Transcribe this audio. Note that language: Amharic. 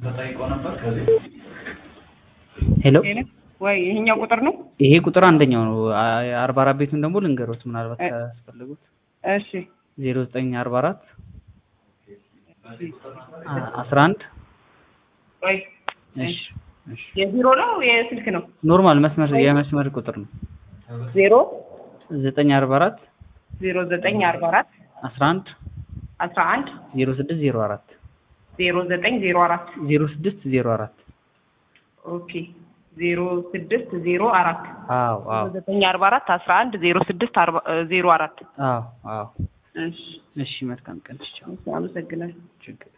ተጠይቀው ነበር ከዚህ ሄሎ ወይ ይሄኛው ቁጥር ነው? ይሄ ቁጥር አንደኛው ነው። አርባ አራት ቤቱን ደግሞ ልንገሮት ምናልባት ካስፈልጉት እሺ ዜሮ ዘጠኝ አርባ አራት አስራ አንድ ወይ እሺ እሺ የቢሮ ነው የስልክ ነው? ኖርማል መስመር የመስመር ቁጥር ነው። ዜሮ ዘጠኝ አርባ አራት ዜሮ ዘጠኝ አርባ አራት አስራ አንድ አስራ አንድ ዜሮ ስድስት ዜሮ አራት ዜሮ ዘጠኝ ዜሮ አራት ዜሮ ስድስት ዜሮ አራት ኦኬ ዜሮ ስድስት ዜሮ አራት አዎ አዎ ዘጠኝ አርባ አራት አስራ አንድ ዜሮ ስድስት አርባ ዜሮ አራት አዎ አዎ እሺ እሺ መልካም ቀን ቻው አመሰግናለሁ። ችግር